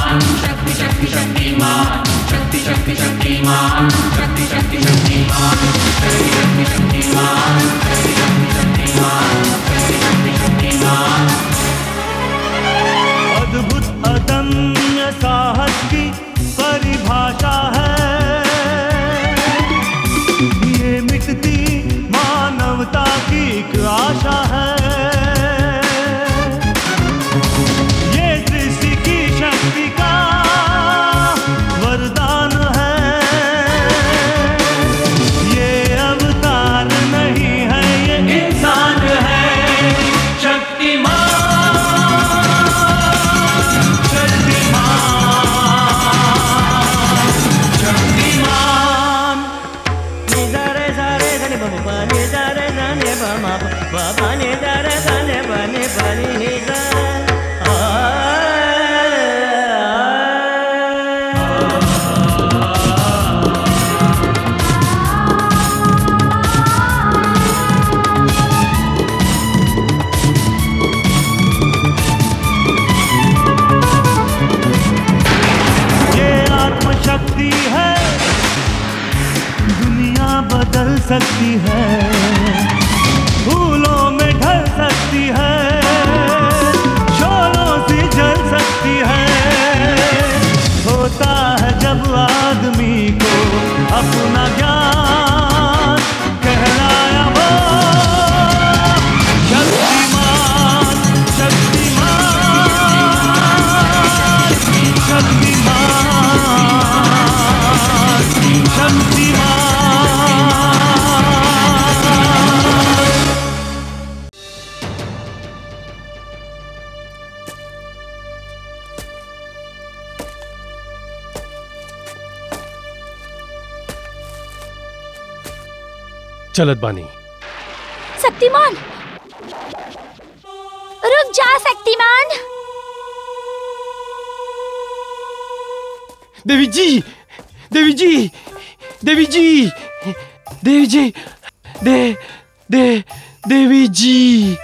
अद्भुत अदम्य साहस की परिभाषा है ये मिटती मानवता की एक आशा है ये सृष्टि की शक्ति का वरदान है ये अवतार नहीं है ये इंसान है शक्तिमान शक्तिमान निजारे सारे धने बम प निजारे धने बम प प निजारे धने बने बनी निजा ये आत्मशक्ति है दुनिया बदल सकती है फूलों में ढल सकती है शोलों से जल सकती है होता है जब आदमी को अपना ज्ञान कहलाया वो शक्तिमान शक्तिमान शक्तिमान शक्तिमान चलत बानी शक्तिमान रुक जा शक्तिमान देवी जी देवी जी देवी जी देवी जी दे दे देवी जी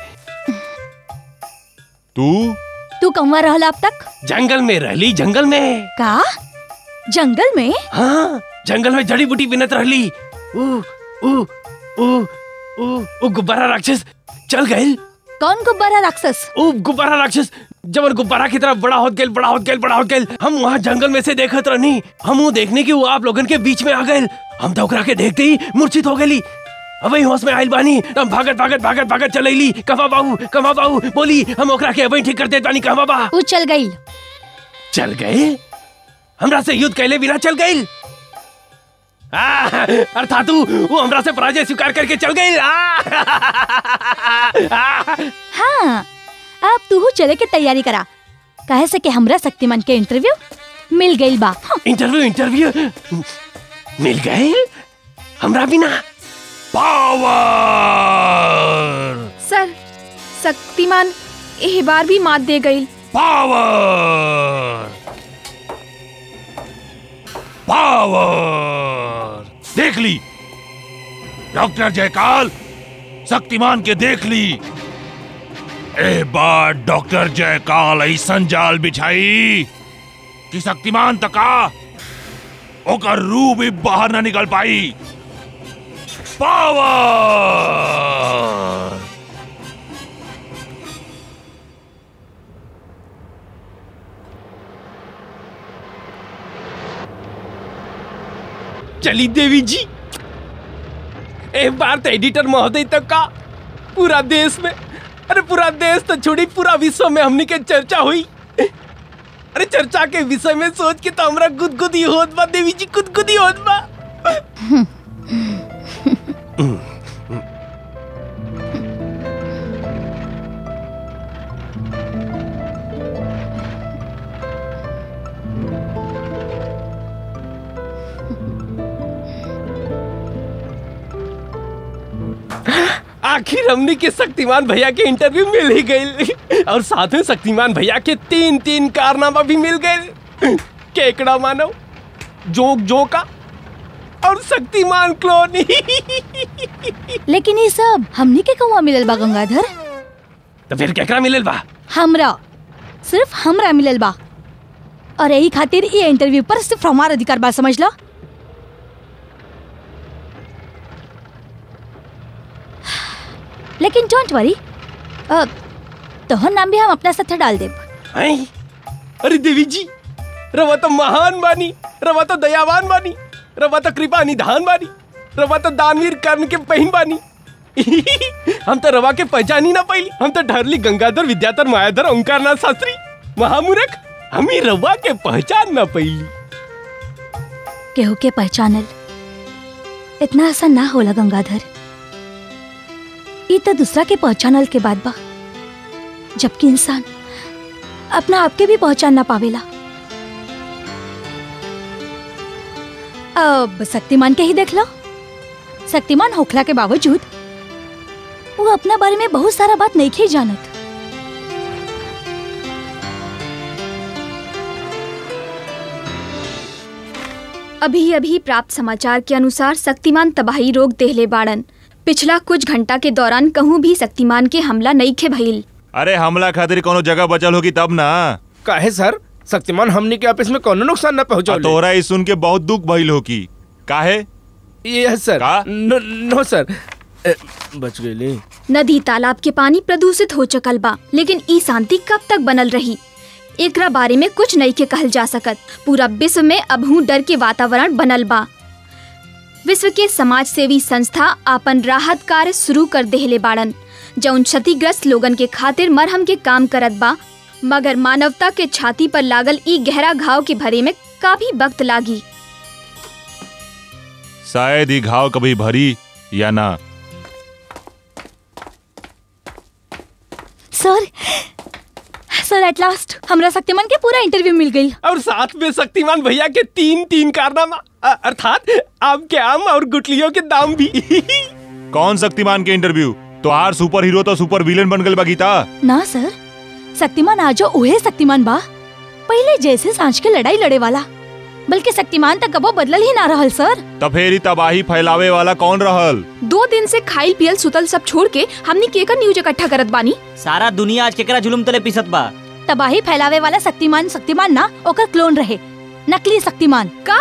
तू तू कहवा रहला अब तक जंगल में रहली जंगल में का जंगल में हाँ जंगल में जड़ी बूटी बिनत रहली ऊ ऊ ऊ ऊ ऊ गुब्बारा राक्षस चल गए कौन गुब्बारा राक्षस ऊ गुब्बारा राक्षस जब गुब्बारा की तरफ बड़ा होत गेल बड़ा होत गेल बड़ा होत गेल हम वहाँ जंगल में से देखत रहनी हम वो देखने की वो आप लोगन के बीच में आ गए हम तो ओकरा के देखते ही मूर्छित हो गई अबई होश में आइल बानी हम भागत भागत भागत भागत चलैली कमा बाबू कमा बाबू बोली हम ओकरा के अबई ठीक कर देत बानी कहवा बा ऊ चल गई चल गए हमरा से युद्ध कैले बिना चल गई अर्थात तू वो हमरा से पराजय स्वीकार करके चल गई हाँ अब तू चले के तैयारी करा कहे से कि हमरा शक्तिमान के इंटरव्यू मिल गई बा हाँ, इंटरव्यू इंटरव्यू मिल गए हमरा बिना पावर सर शक्तिमान एह बार भी मात दे गई पावर पावर देख ली डॉक्टर जयकाल शक्तिमान के देख ली ए बार डॉक्टर जयकाल ऐसन जाल बिछाई कि शक्तिमान तका ओकर रूह भी बाहर न निकल पाई पावर चली देवी जी एक बार तो एडिटर महोदय तक का पूरा देश में अरे पूरा देश तो छोड़ी पूरा विश्व में हमनी के चर्चा हुई अरे चर्चा के विषय में सोच के तो हमरा गुदगुदी होत बा देवी जी गुदगुदी होत बा आखिर हमने के शक्तिमान भैया के इंटरव्यू मिल ही गई और साथ में शक्तिमान भैया के तीन तीन कारनामा भी मिल गए केकड़ा मानव जोक जोका और शक्तिमान क्लोन लेकिन ये सब हमनी के कौआ मिलल बा गंगाधर तो फिर केकड़ा मिलल बा हमरा सिर्फ हमरा मिलल बा और यही खातिर ये इंटरव्यू पर सिर्फ हमारा अधिकार बात समझ लो लेकिन डोंट वरी तोहर नाम भी हम अपना साथ डाल देब हैं? अरे देवी जी रवा तो महान बानी रवा तो दयावान बानी रवा तो कृपा निधान बानी रवा तो दानवीर कर्ण के बहन बानी हम तो रवा के पहचान ही ना पाइली हम तो ढरली गंगाधर विद्याधर मायाधर ओंकारनाथ शास्त्री महामूर्ख हम ही रवा के पहचान ना पाइली केहू के पहचानल इतना आसान ना होला गंगाधर ई तो दूसरा के पहचानल के बाद बा जबकि इंसान अपना आप के भी पहचान ना पावेला अब शक्तिमान के ही देख लो शक्तिमान होखला के बावजूद वो अपना बारे में बहुत सारा बात नहीं ही जानत अभी अभी प्राप्त समाचार के अनुसार शक्तिमान तबाही रोक देहले बाड़न पिछला कुछ घंटा के दौरान कहूँ भी शक्तिमान के हमला नहीं खे भइल अरे हमला खातिर कोनो जगह बचल होगी तब ना काहे सर शक्तिमान हमनी के ऑफिस में कोनो नुकसान न आ पहुंचौले तोहरा ई सुन के बहुत दुख भइल होगी काहे यस सर का? नो, नो सर ए, बच गई नदी तालाब के पानी प्रदूषित हो चुकल बा लेकिन ई शांति कब तक बनल रही एकरा बारे में कुछ नहीं के कहल जा सकत पूरा विश्व में अभू डर के वातावरण बनल बा विश्व के समाज सेवी संस्था आपन राहत कार्य शुरू कर देहले बाड़न जौन क्षतिग्रस्त लोगन के खातिर मरहम के काम करत बा मगर मानवता के छाती पर लागल ई गहरा घाव के भरे में काफी वक्त लागी शायद ही घाव कभी भरी या ना सर सर एट लास्ट हमरा शक्तिमान के पूरा इंटरव्यू मिल गई और साथ में शक्तिमान भैया के तीन तीन कारनामा अ- अर्थात आम के आम और गुटलियों के दाम भी कौन शक्तिमान के इंटरव्यू तो आर सुपर हीरो तो सुपर विलेन बन गल बा गीता ना सर शक्तिमान आजो उहे शक्तिमान बा पहले जैसे सांझ के लड़ाई लड़े वाला बल्कि शक्तिमान तक कबो बदलल ही ना रहल सर तब फिर ई तबाही फैलावे वाला कौन रहल दो दिन से खाइल पियल सुतल सब छोड़ के हमनी केकर न्यूज इकट्ठा करत बानी सारा दुनिया आज केकरा जुलुम तले पिसत बा तबाही फैलावे वाला शक्तिमान शक्तिमान ना ओकर क्लोन रहे नकली शक्तिमान का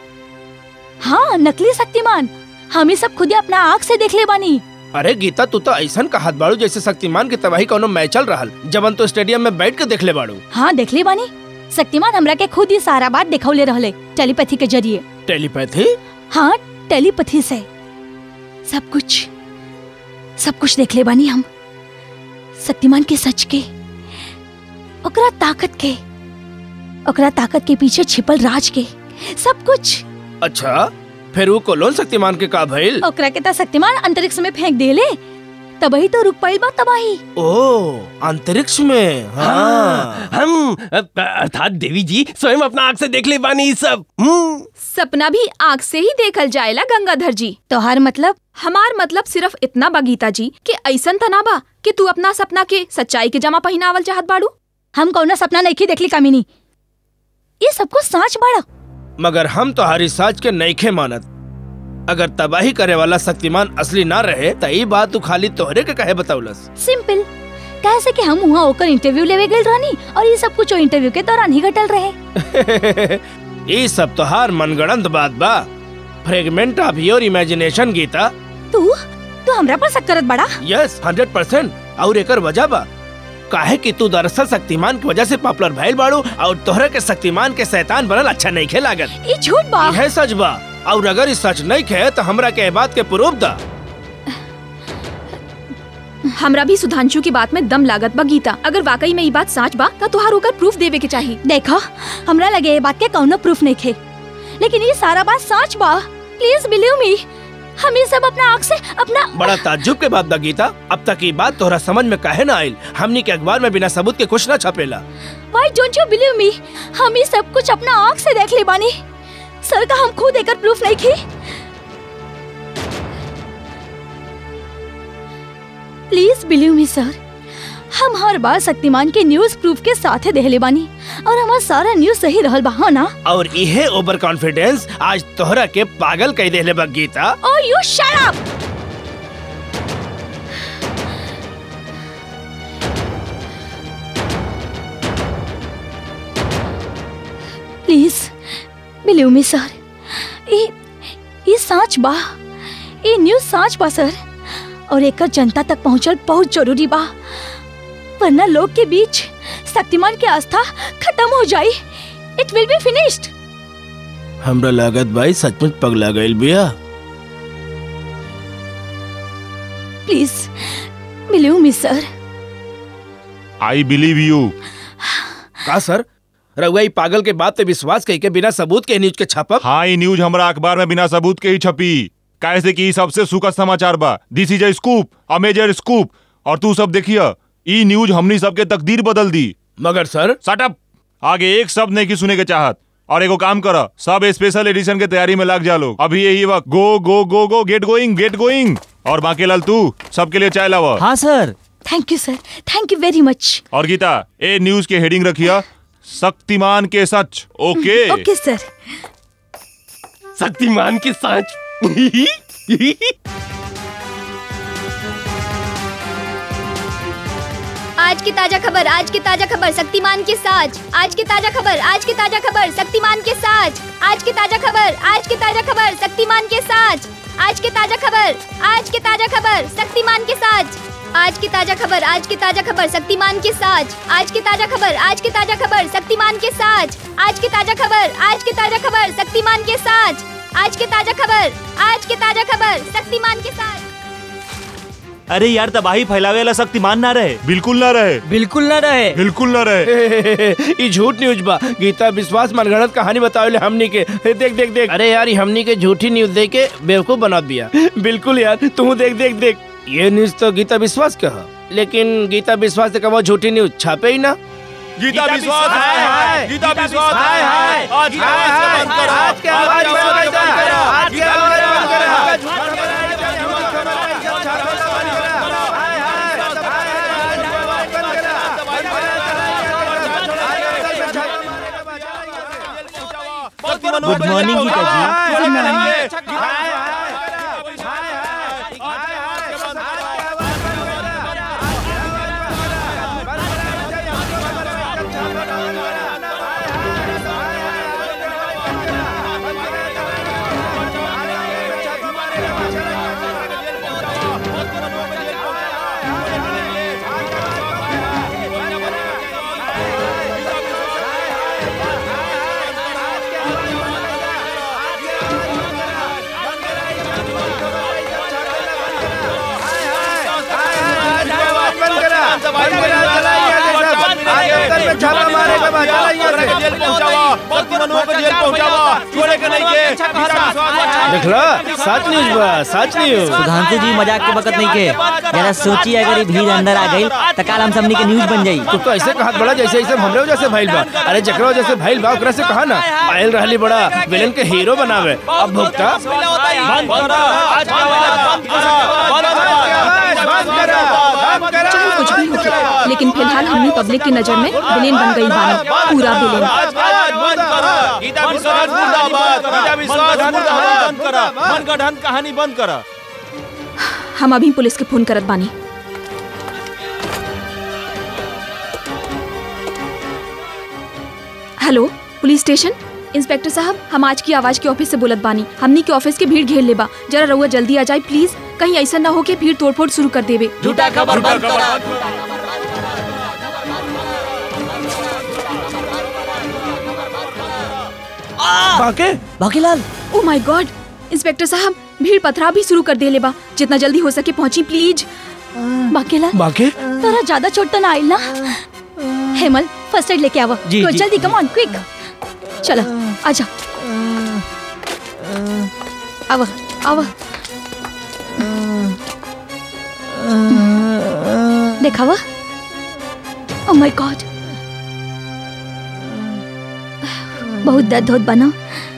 हाँ नकली शक्तिमान हम ही सब खुद अपना आँख से देख ले बानी अरे गीता तू तो ऐसा कहत बाड़ू जैसे शक्तिमान की तबाही कोनो मैच चल रहल जबन तो स्टेडियम में बैठ के देख ले बाड़ू हाँ देख ले बानी शक्तिमान हमरा के खुद ही सारा बात दिखौले रहले टेलीपैथी के जरिए टेलीपैथी हाँ टेलीपैथी से सब कुछ सब कुछ देख ले बानी हम शक्तिमान के सच के ओकरा ताकत के ओकरा ताकत के पीछे छिपल राज के सब कुछ अच्छा फिर वो कोलोन शक्तिमान के का भइल ओकरा के त शक्तिमान अंतरिक्ष में फेंक देले तबही तो रुक पाइल बा तबाही ओ अंतरिक्ष में हाँ हम अ- अर्थात देवी जी स्वयं अपना आंख से देख ले बानी ई सब हम्म सपना भी आँख से ही देखल जाएला गंगाधर जी तोहार मतलब हमार मतलब सिर्फ इतना बा गीता जी कि ऐसन तना बा कि तू अपना सपना के सच्चाई के जमा पहिनावल चाहत बाड़ू हम कौना सपना नहीं देखली कामिनी ये सब कुछ सांच बाड़ा मगर हम तो हरी साज के नईखे मानत अगर तबाही करे वाला शक्तिमान असली ना रहे त ई बात तू खाली तोहरे के कहे बताउलस सिंपल कैसे कि हम वहाँ होकर इंटरव्यू लेवे गए रहनी और ये सब कुछ इंटरव्यू के दौरान ही घटल रहे ये सब तोहार मनगढ़ंत बात बा fragment of your imagination Geeta तू तू हमरा पर शक करत बड़ा यस हंड्रेड परसेंट और एकर वजह बा काहे कि तू दरअसल शक्तिमान की वजह से पॉपुलर भइल बाड़ू और तोहरे के शक्तिमान के शैतान बनल अच्छा नहीं खे लागत ये झूठ बा यह सच बा और अगर ई सच नहीं खे तो हमरा के ए बात के प्रूफ दा हमरा भी सुधांशु की बात में दम लागत बा गीता अगर वाकई में ये बात सच बा तो तुहार होकर प्रूफ देवे के चाहिए देखो हमरा लगे ये बात के कौनो प्रूफ नहीं खे लेकिन ये सारा बात सच बा प्लीज बिलीव मी हम ये सब अपना आँख से अपना बड़ा ताज्जुब के बात बा गीता अब तक ये बात तोहरा समझ में काहे ना आइल हमनी के अखबार में बिना सबूत के कुछ ना छपेला why don't you believe me हम ये सब कुछ अपना आँख से देख ले बानी सर का हम खुद एकर प्रूफ नहीं की प्लीज बिलीव मी सर हम हर बार शक्तिमान के न्यूज प्रूफ के साथ ही देहले बानी और हमारा सारा न्यूज सही रहल बा हाँ ना और इहे ओवर कॉन्फिडेंस आज तोहरा के पागल कह देले बा Geeta Oh, you shut up! Please believe me sir ये ये सच बा ये न्यूज सच बा सर और एकर जनता तक पहुंचल बहुत जरूरी बा वरना लोग के बीच शक्तिमान के आस्था खत्म हो जाई इट विल बी फिनिश्ड हमरा लागत भाई सचमुच पगला गइल बिया please believe me sir I believe you का सर रउआ ई पागल के बात पे विश्वास कई के बिना सबूत के न्यूज के छापब हाँ ये न्यूज हमरा अखबार में बिना सबूत के ही छपी कैसे कि ई सबसे सुखद समाचार बा this is a scoop a major scoop और तू सब देखिए ई न्यूज हमनी सबके तकदीर बदल दी मगर सर सटअप आगे एक शब्द नहीं की सुने के चाहत और एगो काम कर सब स्पेशल एडिशन के तैयारी में लग जा लोग अभी यही वक्त go go go go get going get going और बाकी लाल तू सबके लिए चाय लावा हाँ sir thank you sir thank you very much और गीता ए न्यूज के हेडिंग रखिया शक्तिमान के सच ओके ओके सर शक्तिमान की सांच आज की ताजा खबर आज की ताजा खबर शक्तिमान के साथ आज की ताजा खबर आज की ताजा खबर शक्तिमान के साथ आज की ताजा खबर आज की ताजा खबर शक्तिमान के साथ आज की ताजा खबर आज की ताजा खबर शक्तिमान के साथ आज की ताजा खबर आज की ताजा खबर शक्तिमान के साथ आज की ताजा खबर आज की ताजा खबर शक्तिमान के साथ आज की ताजा खबर आज की ताजा खबर शक्तिमान के साथ आज की ताजा खबर आज की ताजा खबर शक्तिमान के साथ अरे यार तबाही फैलावे वाला शक्तिमान ना रहे बिल्कुल ना रहे बिल्कुल ना रहे बिल्कुल ना रहे ई झूठ न्यूज बा गीता विश्वास मनगढ़ंत कहानी बतावे हमनी के देख देख देख अरे यार ई हमनी के झूठी न्यूज दे के बेवकूफ बना दिया बिल्कुल यार तू देख देख देख ये न्यूज तो गीता विश्वास का है लेकिन गीता विश्वास से कहो झूठी न्यूज छापे ही ना गीता विश्वास हाय, हाय। गीता विश्वास हाय, हाय। आज के बाद से बंद करो। आज के बाद से बंद करो। आज के बाद से बंद करो। गुड मॉर्निंग गीता जी देख लो सच न्यूज बा सच न्यूज सुधांशु जी मजाक के वक्त नहीं के जरा सोची अगर ये भीड़ अंदर आ गई तो काल हम सबनी के न्यूज बन जाई तू तो ऐसे कहत बड़ा जैसे ऐसे हमरे वजह से भइल बा अरे जकरा वजह से भइल बा ओकरा से कहा ना आयल रहली बड़ा विलन के हीरो बनावे अब भुगता बंद करो आज के बाद बंद करो बंद करो चाहे कुछ भी हो लेकिन फिलहाल हमनी पब्लिक की नजर में विलेन बन गई बानी पूरा विलेन गीता विश्वास मुर्दाबाद गीता विश्वास मुर्दाबाद मनगढ़ंत कहानी बंद करा हम अभी पुलिस के फोन करत बानी हेलो पुलिस स्टेशन इंस्पेक्टर साहब हम आज की आवाज के ऑफिस से बोलत बानी हमनी के ऑफिस के भीड़ घेर लेबा जरा रउआ जल्दी आ जाए प्लीज कहीं ऐसा ना हो कि भीड़ तोड़फोड़ शुरू कर देवे झूठा खबर बंद करा बाके बाकीलाल ओ माय गॉड इंस्पेक्टर साहब भीड़ पथराव भी शुरू कर दे लेबा जितना जल्दी हो सके पहुंची प्लीज बाकेला बाके तोरा ज्यादा चोट तो ना आइल ना हेमल फर्स्ट एड लेके आवा जी, तो जी। जल्दी कम ऑन क्विक चलो आजा आवा आवा देखावा ओ माय गॉड बहुत दर्द होत बना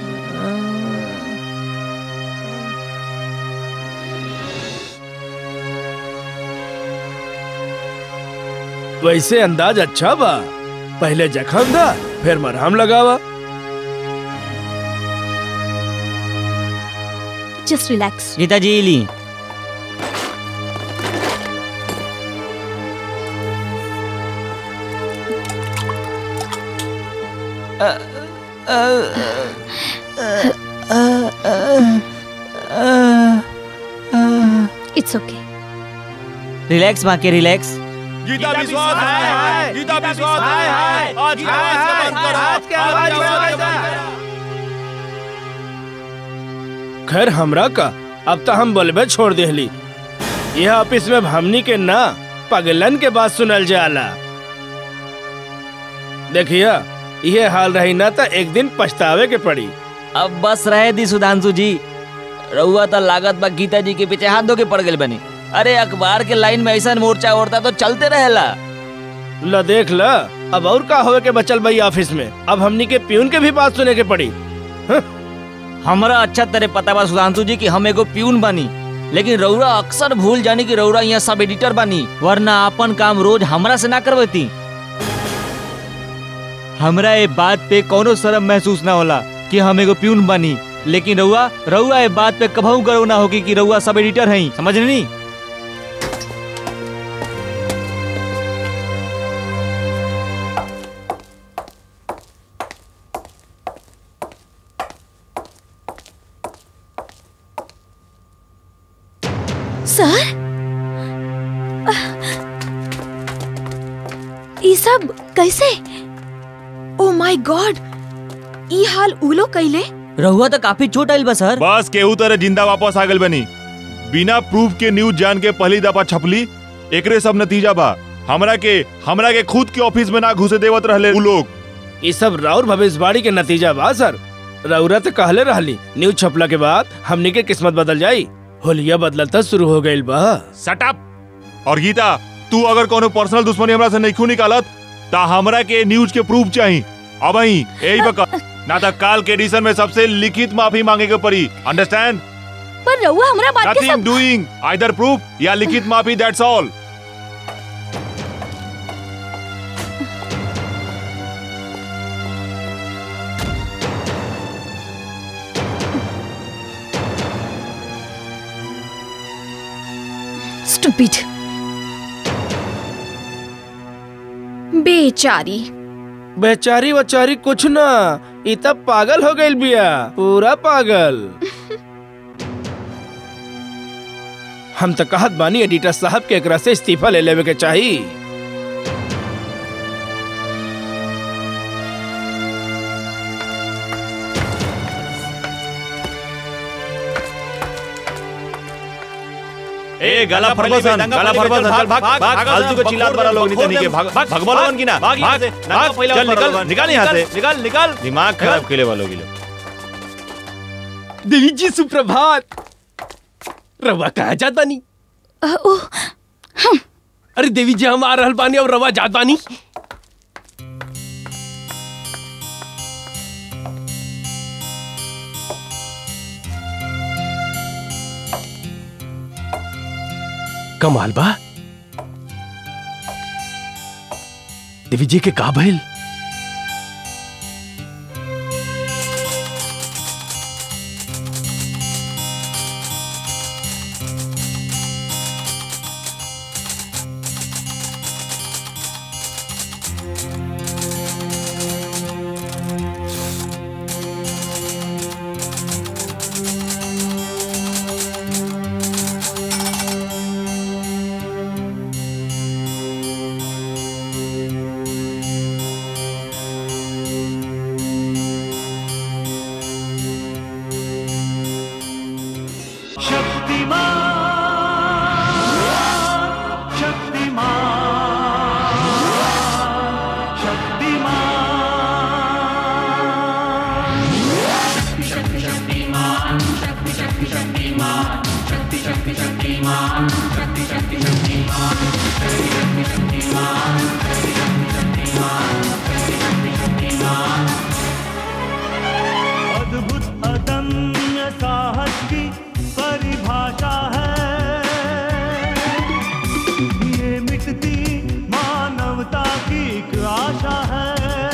वैसे अंदाज अच्छा बा पहले जख्म दा फिर मरहम लगावा जस्ट रिलैक्स गीता जी ली इट्स ओके रिलैक्स माँ के रिलैक्स गीता विश्वास है गीता विश्वास है आज की आवाज का बंद करो आज की आवाज का बंद करो खैर हमरा का अब तो हम बोलबे छोड़ देहली यह ऑफिस में हमनी के ना पगलन के बात सुनल जाला देखिया ये हाल रही ना तो एक दिन पछतावे के पड़ी अब बस रहे दी सुधांशु जी रउआ तो लागत बा गीता जी के पीछे हाथ धो के पड़ गए बनी अरे अखबार के लाइन में ऐसा मोर्चा ओढ़ता तो चलते रहेला ल देख ल अब और का होवे के बचल भाई ऑफिस में अब हमनी के प्यून के भी बात सुने के पड़ी हमरा अच्छा तरह पता बा सुधांशु जी कि हम एगो प्यून बनी लेकिन रउरा अक्सर भूल जानी कि रउरा यहाँ सब एडिटर बनी वरना अपन काम रोज हमरा से ना करवती हमरा ये बात पे कोनो शर्म महसूस ना होला कि हम एगो प्यून बनी लेकिन रउआ रउआ ये बात पे कभू गर्व ना होगी कि रउआ सब एडिटर हैं समझ नहीं सर ई सब कैसे ओ माय गॉड ई हाल उलो कैले रउआ तो काफी चोट आइल बा सर बस केहू तरह जिंदा वापस आ गल बनी बिना प्रूफ के न्यूज जान के पहली दफा छपली एकरे सब नतीजा बा हमरा के हमरा के खुद के ऑफिस में ना घुसे देवत रहले उ लोग ये सब राउर भविष्यवाणी के नतीजा बा सर रउरा तो कहले रहली न्यूज छपला के बाद हमनी के किस्मत बदल जाई होलिया बदलता शुरू हो गइल बा शट अप और गीता तू अगर कोनो पर्सनल दुश्मनी हमरा से नहीं निकालत ता हमरा के न्यूज के प्रूफ चाहिए अब ही यही बका ना तो काल के एडिशन में सबसे लिखित माफी मांगे के पड़ी अंडरस्टैंड पर रउआ हमरा बात के नथिंग सब डूइंग आइदर प्रूफ या लिखित माफी दैट्स ऑल स्टूपिड बेचारी बेचारी वचारी कुछ ना ई तब पागल हो गइल बिया पूरा पागल हम तो कहत बानी एडिटर साहब के एकरा से इस्तीफा ले लेवे के चाही ए गला फरबसन गला फरबसन चल भाग भाग फालतू के चिल्लात बड़ा लोग नहीं के भाग भाग भगवा लोगन की ना भाग भाग चल निकल निकाल यहां से निकाल निकाल दिमाग खराब केले वालों के लिए देवी जी सुप्रभात रवा कहा जात बानी अ, ओ अरे देवी जी हम आ रहल बानी और रवा जात बानी कमाल बा देवी जी के का भइल शक्तिमान शक्तिमान शक्तिमान अद्भुत अदम्य साहस की परिभाषा है ये मिटती मानवता की एक आशा है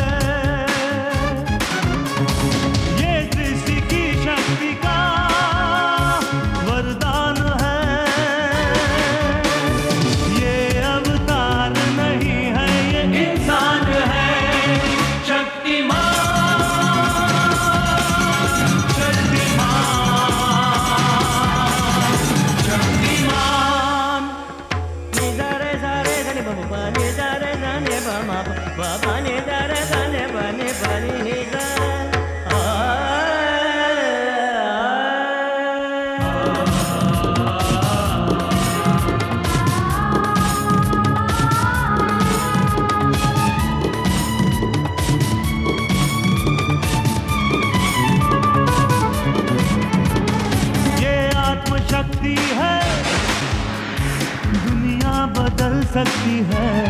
ये सृष्टि की शक्ति का वरदान है ये अवतार नहीं है ये इंसान है शक्तिमान सकती है